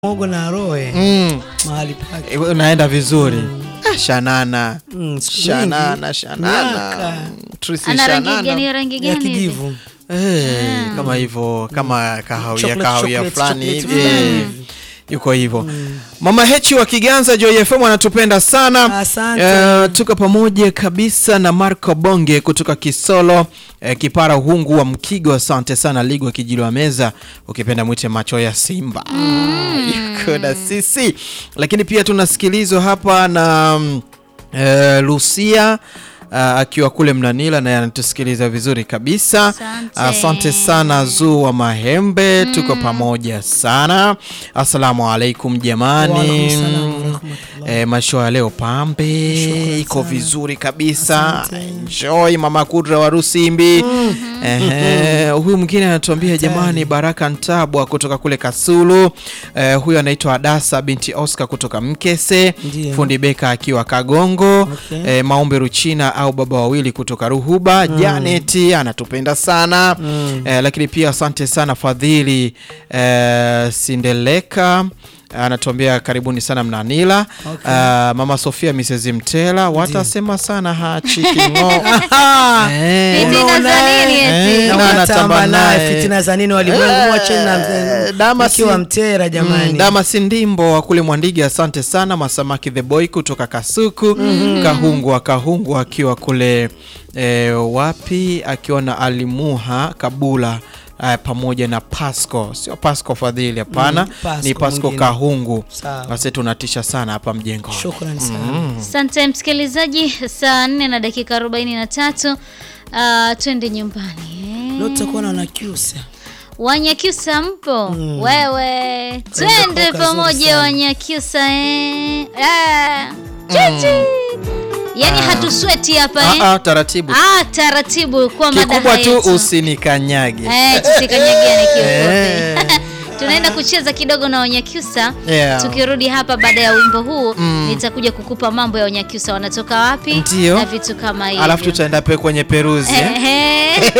Mogo na Roe Mm. mahali pake. Eh, Unaenda vizuri. Ah, Shanana. Mm, siku Shanana, nyingi. Shanana. Miaka. Trisi Ana rangi Shanana. gani? Rangi ya gani? hivi? kijivu. Eh, kama hivyo kama kahawia Chocolate, kahawia chocolate, fulani chocolate hivi fulani eh, hivi. yuko hivyo mama hechi wa kiganza joy fm anatupenda sana Asante. Eh, tuko pamoja kabisa na marco bonge kutoka kisolo eh, kipara uhungu wa mkigo asante sana ligwa kijili wa meza ukipenda mwite macho ya simba yuko na sisi lakini pia tunasikilizwa hapa na mm, eh, lucia Uh, akiwa kule Mnanila naye anatusikiliza vizuri kabisa. Asante. Asante sana Zuu wa Mahembe, tuko pamoja sana. Assalamu alaikum jamani. Waalaikum salam warahmatullah. E, masho ya leo pambe Shukran iko sana. vizuri kabisa. Asante. Enjoy mama Kudra wa Rusimbi. Ehe, huyu mwingine anatuambia jamani, Baraka Ntabwa kutoka kule Kasulu. Eh, huyu anaitwa Adasa binti Oscar kutoka Mkese. Ndiyo. Fundi Beka akiwa Kagongo. Okay. Eh, Maombe Ruchina au baba wawili kutoka Ruhuba. Janet anatupenda sana. Eh, lakini pia asante sana Fadhili eh, Sindeleka anatuambia karibuni sana Mnanila. Okay. Ah, mama Sofia Mrs Mtela watasema sana hachikingo Eh. Fitina za Unaona, nini eh? eti? Eh, Na na unatamba anatamba naye naye. fitina za nini walimwengu mwacheni na Eh, Dama mkiwa si- mtera jamani. Mm, Dama Sindimbo wa kule Mwandigi, asante sana. Masamaki the boy kutoka Kasuku. Kahungwa Kahungwa akiwa kule eh, wapi, akiwa na Alimuha Kabula eh, pamoja na Pasco, sio Pasco Fadhili, hapana, Mm, Pasco ni Pasco mwingine. Kahungu. Sawa. Basi tunatisha sana hapa mjengo. Shukrani sana. Asante msikilizaji, saa nne na dakika arobaini na tatu. Uh, twende nyumbani eh. Leo tutakuwa na wanakyusa. Wanyakyusa mpo wewe, twende kwa kazuri pamoja sana. Wanyakyusa eh. Ah, chichi. Yaani hatusweti hapa eh. Ah, ah, taratibu Ah, taratibu kwa kikubwa madaha tu yetu. usinikanyage. Eh, tusikanyagiane Eh. kiufupi. Tunaenda kucheza kidogo na Wanyakyusa. Yeah. Tukirudi hapa baada ya wimbo huu nitakuja kukupa mambo ya Wanyakyusa wanatoka wapi Ndio. na vitu kama hivyo. Alafu tutaenda pe kwenye peruzi eh? Ehe.